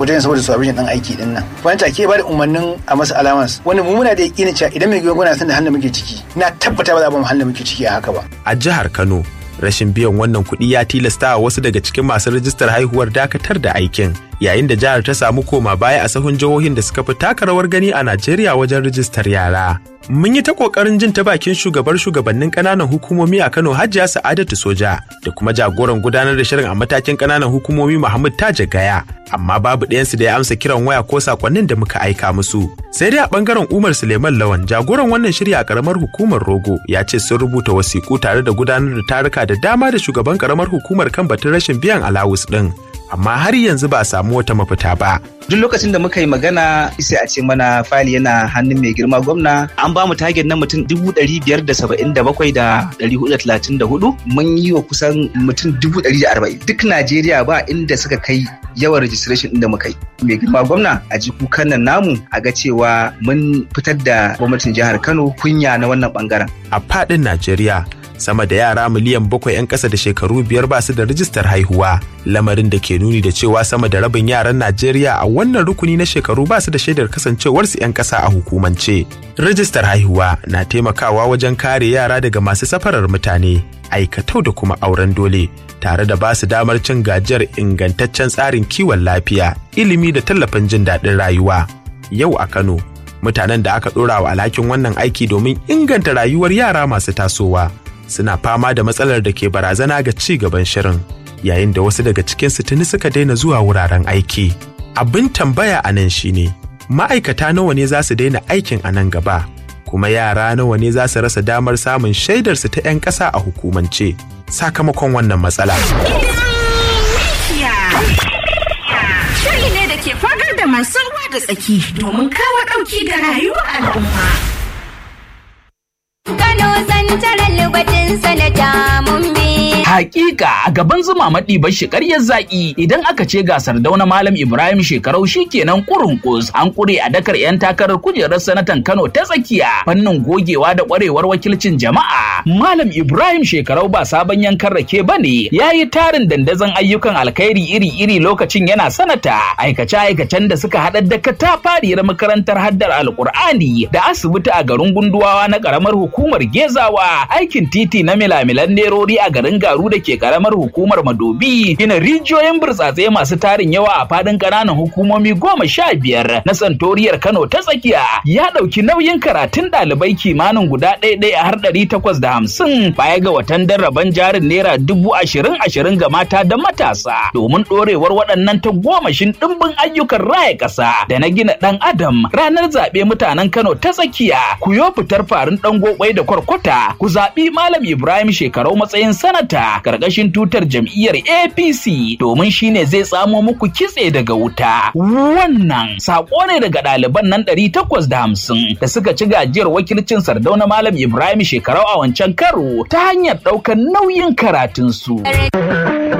wajen saboda supervision din aiki din nan wani take ba da umarnin a masa allowance wanda mu muna da yakinin cewa idan mai gwamnati san da halin muke ciki na tabbata ba za mu halin muke ciki a haka ba a jihar Kano rashin biyan wannan kuɗi ya tilasta wa wasu daga cikin masu rajistar haihuwar dakatar da aikin yayin da jihar ta samu koma baya a sahun jihohin da suka fi taka rawar gani a Najeriya wajen rajistar yara. Mun yi ta kokarin jin ta bakin shugabar shugabannin ƙananan hukumomi a Kano Hajiya Sa'adatu Soja da kuma jagoran gudanar da shirin a matakin ƙananan hukumomi Muhammad Taja Gaya amma babu ɗayansu da ya amsa kiran waya ko sakonnin da muka aika musu. Sai dai a ɓangaren Umar Suleiman Lawan jagoran wannan shiri a ƙaramar hukumar Rogo ya ce sun rubuta wasiƙu tare da gudanar da taruka da dama da shugaban ƙaramar hukumar kan batun rashin biyan alawus ɗin. amma har yanzu ba a samu wata mafita ba. Duk lokacin da muka yi magana sai a ce mana fali yana hannun mai girma gwamna an ba mu target na mutum dubu ɗari biyar da saba'in da bakwai da ɗari hudu talatin da hudu mun yi wa kusan mutum dubu ɗari da arba'in duk Najeriya ba inda suka kai yawan registration ɗin da muka yi. Mai girma gwamna a ji kukan nan namu a ga cewa mun fitar da gwamnatin jihar Kano kunya na wannan bangaren. A faɗin Najeriya sama da yara miliyan bakwai 'yan ƙasa da shekaru biyar ba su da rijistar haihuwa lamarin da ke nuni da cewa sama da rabin yaran najeriya a wannan rukuni na shekaru ba su da shaidar kasancewarsu 'yan ƙasa a hukumance rijistar haihuwa na taimakawa wajen kare yara daga masu safarar mutane aikatau da kuma auren dole tare da ba su damar cin gajiyar ingantaccen tsarin kiwon lafiya ilimi da tallafin jin daɗin rayuwa yau a kano mutanen da aka ɗora wa alhakin wannan aiki domin inganta rayuwar yara masu tasowa suna fama da matsalar da ke barazana ga ci gaban shirin yayin da wasu daga cikinsu tuni suka daina zuwa wuraren aiki abin tambaya a nan shine ma'aikata nawa ne za su daina aikin a nan gaba kuma yara nawa ne za su rasa damar samun shaidarsu ta 'yan ƙasa a hukumance sakamakon wannan matsala Shiri ne da ke fagar da masu ruwa da tsaki domin kawo ɗauki ga rayuwar al'umma. Kano santarar lubatin sanata mun bi. Hakika a gaban zuma maɗi bashi ƙaryar zaƙi idan aka ce gasar dauna Malam Ibrahim shekarau shi kenan kurin kus an kure a dakar 'yan takarar kujerar sanatan Kano ta tsakiya fannin gogewa da ƙwarewar wakilcin jama'a. Malam Ibrahim shekarau ba sabon yankan rake ba ne ya yi tarin dandazon ayyukan alkhairi iri-iri lokacin yana sanata aikace-aikacen da suka haɗa da katafariyar makarantar haddar alkur'ani da asibiti a garin gunduwawa na ƙaramar hukumar gezawa aikin titi na milamilan nerori a garin garu da ke karamar hukumar madobi gina rijiyoyin burtsatse masu tarin yawa a fadin ƙananan hukumomi goma sha biyar na santoriyar kano ta tsakiya ya ɗauki nauyin karatun ɗalibai kimanin guda ɗaya ɗaya har ɗari takwas da hamsin baya ga watan darraban jarin naira dubu ashirin ashirin ga mata da matasa domin ɗorewar waɗannan ta gomashin ɗimbin ayyukan raya ƙasa da na gina ɗan adam ranar zaɓe mutanen kano ta tsakiya ku yo fitar farin ɗan gobai da kwarkwata ku zaɓi malam ibrahim shekarau matsayin sanata karkashin tutar jam'iyyar apc domin shine zai tsamo muku kitse daga wuta wannan sako ne daga ɗaliban nan ɗari takwas da hamsin da suka ci gajiyar wakilcin sardauna malam ibrahim shekarau a wancan karo ta hanyar ɗaukar nauyin karatunsu.